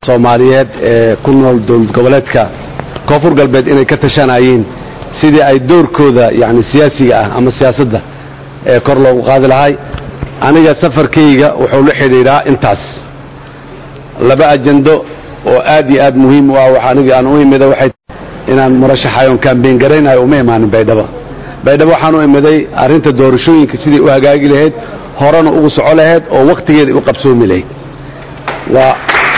soomaaliyeed ee ku nool dowlad goboleedka koonfur galbeed inay ka tashanayeen sidii ay doorkooda yani siyaasiga ah ama siyaasadda ee kor loogu qaadi lahay aniga safarkayga wuxuu la xidhiidhaa intaas laba ajando oo aad iyo aad muhiim u ah wax aniga aan u imida waxay inaan murashaxayoon kaambeyn garaynayo uma imaanin baydhabo baydhabo waxaan u imiday arrinta doorashooyinka sidai u hagaagi lahayd horena ugu soco lahayd oo wakhtigeeda u qabsoomi lahayd waa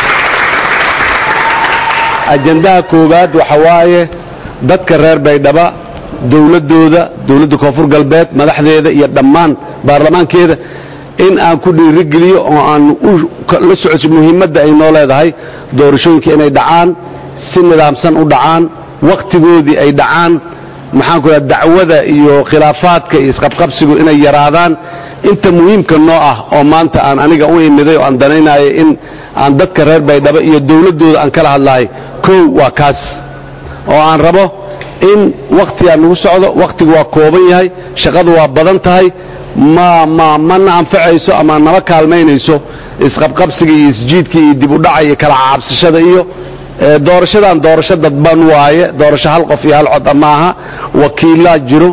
ajandaha koowaad waxa waaye dadka reer baydhaba dowladdooda dowladda koonfur galbeed madaxdeeda iyo dhammaan baarlamaankeeda in aan ku dhiirigeliyo oo aan la socodso muhiimadda ay noo leedahay doorashooyinka inay dhacaan si nidaamsan u dhacaan wakhtigoodii ay dhacaan maxaanku raa dacwada iyo khilaafaadka iyo isqabqabsigu inay yaraadaan inta muhiimka noo ah oo maanta aan aniga u imiday oo aan danaynayo in aan dadka reer baydhabo iyo dowladdooda aan kala hadlahay kow waa kaas oo aan rabo in wakhtigaa nagu socdo wakhtigu waa kooban yahay shaqadu waa badan tahay ma ma mana anfacayso ama nama kaalmaynayso isqabqabsiga iyo isjiidka iyo dib u dhaca iyo kala caabsashada iyo doorashadan doorasho dadban waaye doorasho hal qof iyo hal cod maaha wakiilaa jiro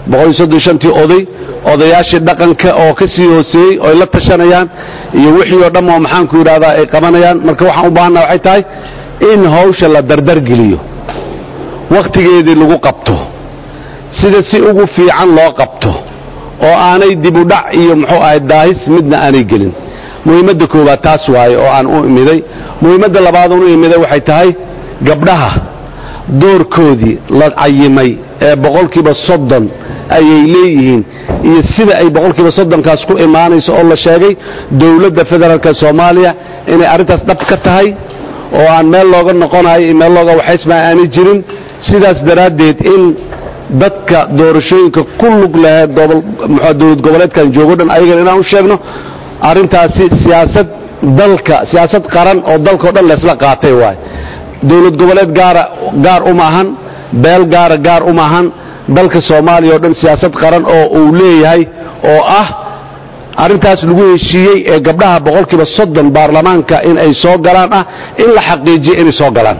tii oday odayaashii dhaqanka oo ka sii hooseeyey oy la tashanayaan iyo wixii oo dhamm oo maxaanku yidhahdaa ay qabanayaan marka waxaan u baahannaha waxay tahay in hawsha la dardargeliyo wakhtigeedii lagu qabto sida si ugu fiican loo qabto oo aanay dib u dhac iyo muxuu ahay daahis midna aanay gelin muhiimadda koowaad taas waaye oo aan u imiday muhiimadda labaadoon u imiday waxay tahay gabdhaha doorkoodii la cayimay ee boqolkiiba soddon ayay leeyihiin iyo sida ay boqolkiiba soddonkaas ku imaanayso oo la sheegay dowladda federaalka soomaaliya inay arrintaas dhab ka tahay oo aan meel looga noqonayo iyo meel looga waxaysmaa aanay jirin sidaas daraaddeed in dadka doorashooyinka ku lug laheed dowlad goboleedkan joogo dhan ayagana inaan u sheegno arrintaasi siyaasad dalka siyaasad qaran oo dalkao dhan laysla qaatay waay dowlad goboleed gaara gaar uma ahan beel gaara gaar uma ahan dalka soomaaliya oo dhan siyaasad qaran oo uu leeyahay oo ah arrintaas lagu heshiiyey ee gabdhaha boqolkiiba soddon baarlamaanka in ay soo galaan ah in la xaqiijiyo inay soo galaan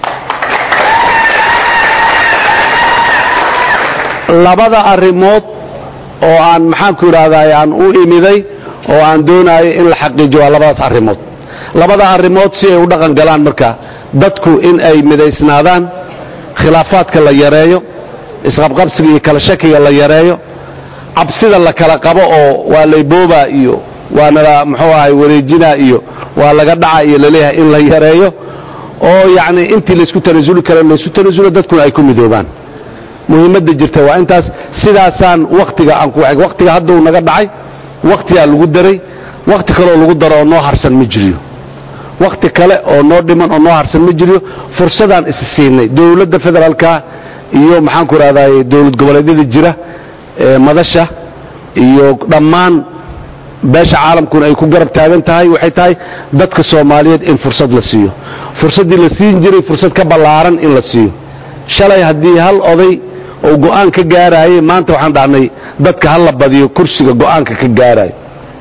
labada arrimood oo aan maxaanku idhahdaa aan u imiday oo aan doonayo in la xaqiijiyo waa labadaas arrimood labada arrimood si ay u dhaqan galaan marka dadku in ay midaysnaadaan khilaafaadka la yareeyo isqabqabsiga iyo kala shakiga la yareeyo cabsida la kala qabo oo waa laybooba iyo waa nala muxuu ahay wareejina iyo waa laga dhaca iyo laleeyahay in la yareeyo oo yacni intii laysku tanasuli kara laysku tanasulo dadkuna ay ku midoobaan muhiimadda jirta waa intaas sidaasaan wakhtiga aan ku wakhtiga hadduu naga dhacay wakhtigaa lagu daray wakhti kaleoo lagu daro oo noo harsan ma jiriyo wakhti kale oo noo dhiman oo noo harsan ma jiriyo fursadaan is siinay dowladda federaalka iyo maxaanku idhahdaay dowlad goboleedyada jira ee madasha iyo dhammaan beesha caalamkuna ay ku garab taagan tahay waxay tahay dadka soomaaliyeed in fursad la siiyo fursaddii la siin jiray fursad ka ballaaran in la siiyo shalay haddii hal oday oo go'aan ka gaaraayey maanta waxaan dhahnay dadka ha la badiyo kursiga go'aanka ka gaaraayo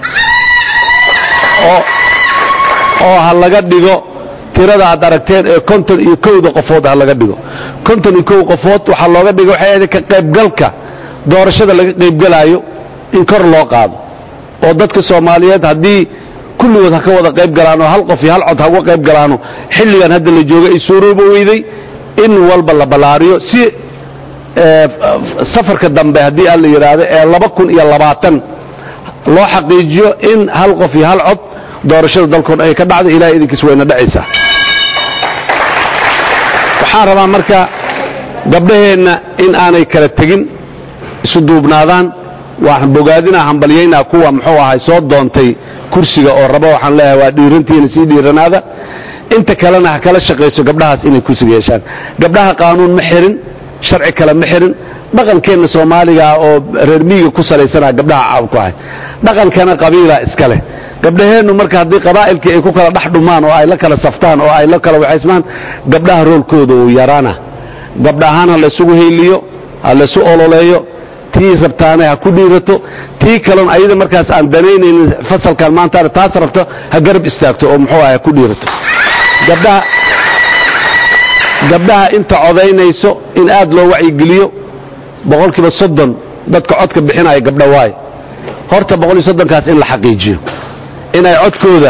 oo ha laga dhigo tirada aad aragteen ee konton iyo kowda qofood ha laga dhigo konton iyo kow qofood waxaa looga dhiga waxay ahayd ka qaybgalka doorashada laga qaybgalaayo in kor loo qaado oo dadka soomaaliyeed haddii kulligood ha ka wada qayb galaano hal qof iyo hal cod ha uga qayb galaano xilligan hadda la jooga ay suurooba weyday in walba la ballaariyo si safarka dambe haddii aan la yidhaahdo ee laba kun iyo labaatan loo xaqiijiyo in hal qof iyo hal cod doorashada dalkoon ay ka dhacdo ilahay idinkiis wayna dhacaysaa waxaan rabaa marka gabdhaheenna in aanay kala tegin isu duubnaadaan waan bogaadinaa hambalyaynaa kuwa muxuu ahay soo doontay kursiga oo raba waxaan leeyahay waa dhiirantiina sii dhiiranaada inta kalena ha kala shaqayso gabdhahaas inay kursiga yeeshaan gabdhaha qaanuun ma xirin sharci kale ma xirin dhaqankeenna soomaaligaa oo reer miyiga ku salaysanaa gabdhaha caab ku ahay dhaqankana qabiilaa iska leh gabdhaheennu marka haddii qabaa'ilkii ay ku kala dhex dhumaan oo ay la kala saftaan oo ay la kala waxaysmaan gabdhaha roolkooda uu yaraana gabdhahaan ha laysugu hayliyo ha laysu ololeeyo tii rabtaane ha ku dhiirato tii kalon ayada markaas aan danaynaynin fasalkan maantaana taas rabto ha garab istaagto oo muxuu ah ha ku dhiirato gabdhaha gabdhaha inta codaynayso in aad loo wacyigeliyo boqolkiiba soddon dadka codka bixinaya gabdha waaye horta boqol iyo soddonkaas in la xaqiijiyo inay codkooda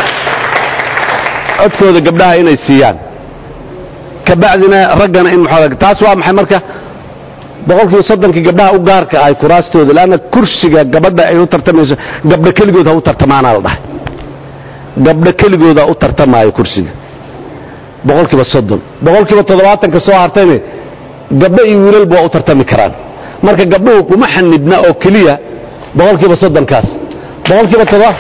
codkooda gabdhaha inay siiyaan kabacdina raggana in muxuu taas waa maxay marka boqolkiiba soddonkii gabdhaha u gaarka ahay kuraastooda leanna kursiga gabadha ay u tartamayso gabdho keligood ha u tartamaanaa la dhahay gabdho keligooda u tartamaayo kursiga boqolkiiba soddon boqolkiiba toddobaatanka soo hartayne gabdho iyo wiilalba waa u tartami karaan marka gabdhuhu kuma xanibna oo keliya boqolkiiba soddonkaas boqolkiiba todoba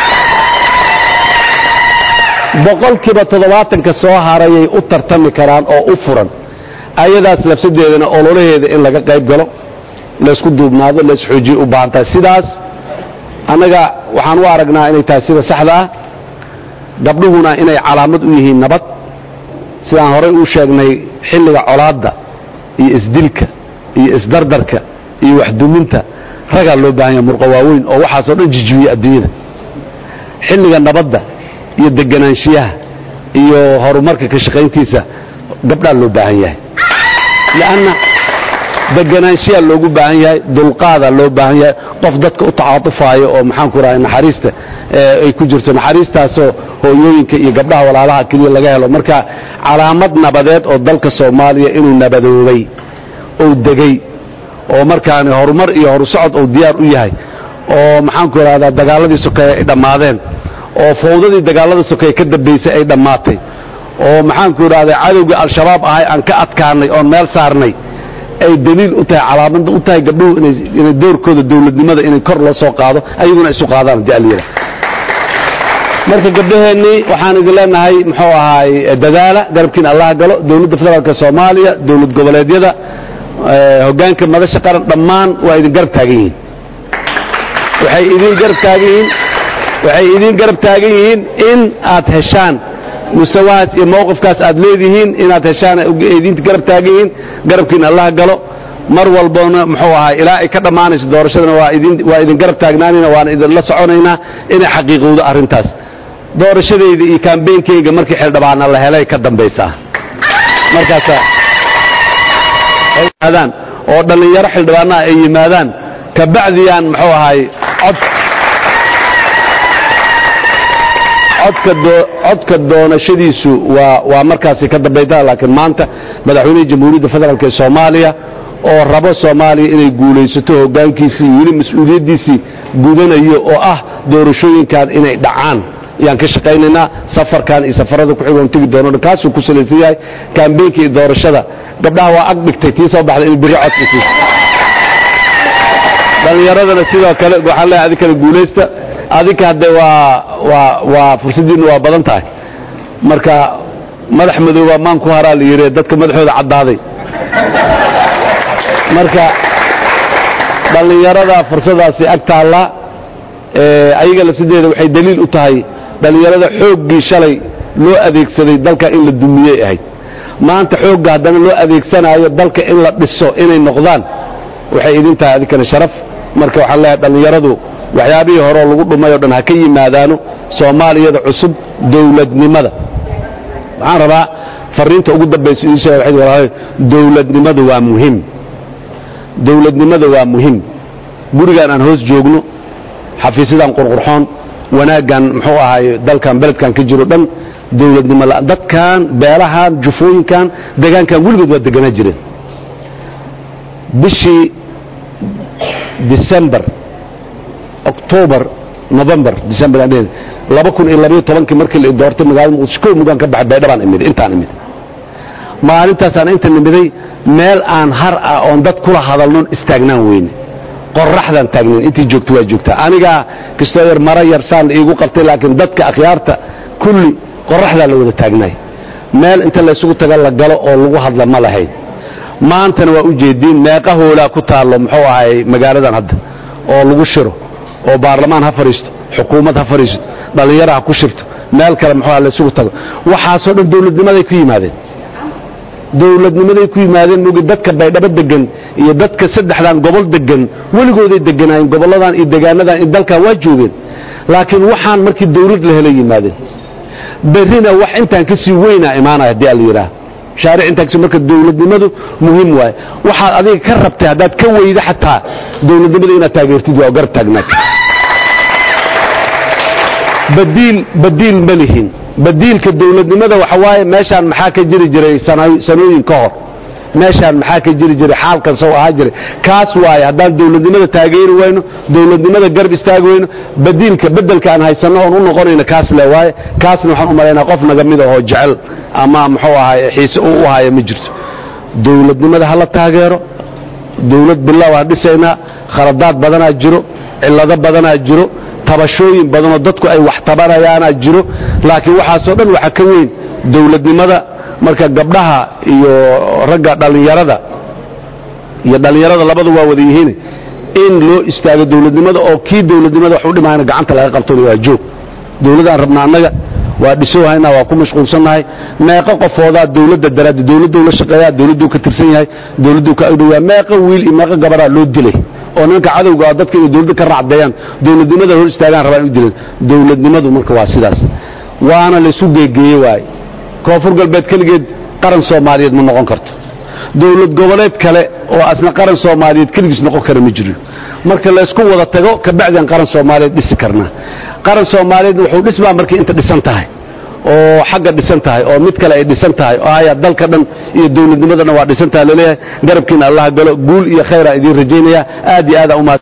boqolkiiba toddobaatanka soo harayay u tartami karaan oo u furan ayadaas lafsadeedana ololaheeda in laga qayb galo laysku duubnaado laysxoojiye u baahan tahay sidaas annaga waxaan u aragnaa inay tahay sida saxda ah gabdhuhuna inay calaamad u yihiin nabad sidaan horey uu sheegnay xilliga colaadda iyo isdilka iyo isdardarka iyo waxduminta ragaa loo baahan yaha murqa waaweyn oo waxaasoo dhan jijibiya adduunyada xilliga nabadda iyo deganaanshiyaha iyo horumarka ka shaqayntiisa gabdhaa loo baahan yahay lanna deganaanshiyaa loogu baahan yahay dulqaadaa loo baahan yahay qof dadka u tacaatufaayo oo maxaanku rahay naxariista ay ku jirto naxariistaasoo hooyooyinka iyo gabdhaha walaalaha keliya laga helo marka calaamad nabadeed oo dalka soomaaliya inuu nabadoobay ou degay oo markaani horumar iyo horusocod ou diyaar u yahay oo maxaanku rahdaa dagaaladii sokeeye ay dhammaadeen oo fawdadii dagaalada sokeeye ka dambaysay ay dhammaatay oo maxaanku idhahda cadowgii al-shabaab ahay aan ka adkaanay oon meel saarnay ay daliil u tahay calaamada u tahay gabdhuhu inay doorkooda dowladnimada inay kor loo soo qaado ayaguna isu qaadaan hadii alyada marka gabdhaheennii waxaan idin leenahay muxuu ahaay dadaala garabkiina allah galo dowladda federaalk soomaaliya dowlad goboleedyada hogaanka madasha qaran dhammaan waa idin garab taagan yihiin waxay idin garab taagan yihiin waxay idin garab taagan yihiin in aad heshaan mustawahaas iyo mawqifkaas aad leedihiin inaad heshaan idinta garab taagan yihiin garabkiina allah galo mar walbana muxuu ahaa ilaa ay ka dhammaanayso doorashadana waa idin garab taagnaanayna waana idinla soconaynaa inay xaqiiqowdo arrintaas doorashadayda iyo kambeynkayga markii xildhibaana la helay ka dambaysaa markaasa ay yimaadaan oo dhallinyaro xildhibaanaha ay yimaadaan kabacdiyaan muxuu ahaay cod codka doonashadiisu waa markaasi ka dambayda laakiin maanta madaxweynihii jamhuuriyadda federaalk ee soomaaliya oo rabo soomaaliya inay guulaysato hogaankiisii weli mas-uuliyaddiisii gudanayo oo ah doorashooyinkan inay dhacaan ayaan ka shaqaynaynaa safarkan iyo safarada kuxigoon tegi doono kaasuu ku salaysan yahay kambeynka iyo doorashada gabdhaha waa ag dhigtay tii soo baxday in biri codkasi dhallinyaradana sidoo kale waxaan leehay adinkana guulaysta adinka hadde waa waa waa fursaddiinna waa badan tahay marka madax madooba maan ku haraa la yidhi dadka madaxooda caddaaday marka dhallinyarada fursadaasi ag taalla ayaga lafsideeda waxay daliil u tahay dhallinyarada xooggii shalay loo adeegsaday dalka in la dumiyey ahayd maanta xoogga haddana loo adeegsanaayo dalka in la dhiso inay noqdaan waxay idin tahay adinkana sharaf marka waxaan leeyahay dhallinyaradu waxyaabihii horeo lagu dhumay o dhan ha ka yimaadaano soomaaliyada cusub dowladnimada waxaan rabaa fariinta ugu dambaysa idin sheega waxay walaalahay dowladnimadu waa muhim dowladnimada waa muhim gurigaan aan hoos joogno xafiisyadan qurqurxoon wanaaggan muxuu ahaay dalkan beledkan ka jiro dhan dowladnimo la dadkan beelahan jufooyinkan degaankan weligood waa deganaa jireen bishii december october november december laba kun iyo labayo tobankii markii la doortay magaalada muqdisho kow mugaan ka baxay baydhabaan imid intaan imid maalintaasaan inta nimiday meel aan har ah oon dad kula hadalnoon istaagnaan weyne qoraxdaan taagnayn intii joogta waa joogtaa anigaa kastoo yar mara yar saan iigu qabtay laakiin dadka akhyaarta kulli qoraxdaa la wada taagnaay meel inta laysugu taga la galo oo lagu hadla ma lahayn maantana waa u jeediin meeqa hoolaa ku taallo muxuu ahay magaaladan hadda oo lagu shiro oo baarlamaan ha fadhiisto xukuumad ha fadhiisto dhallinyaro ha ku shirto meel kale muxuu laysugu tago waxaasoo dhan dowladnimaday ku yimaadeen dowladnimaday ku yimaadeen mogi dadka baydhabo degan iyo dadka saddexdan gobol degan weligooday deganaayeen gobolladan iyo degaanadan iyo dalkan waa joogeen laakiin waxaan markii dawlad la helay yimaadeen berrina wax intaan ka sii weynaa imaanaya haddii ala yidhaah shaaric intaan kasi marka dowladnimadu muhiim waaye waxaad adiga ka rabtay haddaad ka weyda xataa dowladnimada inaad taageertid waa garab taagnaad badiil badiil ma lihin badiilka dowladnimada waxa waaye meeshaan maxaa ka jiri jiray sanooyin ka hor meeshaan maxaa ka jiri jiray xaalkan sow ahaa jiray kaas waaye haddaan dowladnimada taageeri wayno dowladnimada garab istaagi wayno badiilka bedelka aan haysanno oon u noqonayno kaas le waaye kaasna waxaan u malaynaa qof naga mid ahoo jecel ama muxuu ahaay xiise uu u haya ma jirto dowladnimada hala taageero dowlad bilow aan dhisaynaa khaladaad badanaa jiro cillado badanaa jiro tabashooyin badanoo dadku ay wax tabanayaanaa jiro laakiin waxaasoo dhan waxaa ka weyn dowladnimada marka gabdhaha iyo ragga dhallinyarada iyo dhallinyarada labadu waa wada yihiin in loo istaago dowladnimada oo kii dowladnimada wax u dhimayna gacanta laga qabtona waa joog dowladaan rabna annaga waa dhisowhaynaa waa ku mashquulsannahay meeqo qofoodaa dowladda daraaddi dowladduu la shaqeeyaa dowladduu ka tirsan yahay dowladduu ka agdhowyaa meeqo wiil iyo meeqo gabaraa loo dilay oo nimanka cadowga ah dadka inay dowladda ka raacdeeyaan dowladnimada hor istaagaan rabaan u dileen dowladnimadu marka waa sidaas waana laysu geegeeye waaye koonfur galbeed keligeed qaran soomaaliyeed ma noqon karto dowlad goboleed kale oo asna qaran soomaaliyeed keligiis noqon kara ma jiro marka laysku wada tago kabacdian qaran soomaaliyeed dhisi karnaa qaran soomaaliyeedna wuxuu dhismaa markay inta dhisan tahay oo xagga dhisan tahay oo mid kale ay dhisan tahay oo haya dalka dhan iyo dowladnimadana waa dhisan tahay laleeyahay garabkiina allah galo guul iyo khayraa idiin rajaynaya aad iyo aada umahad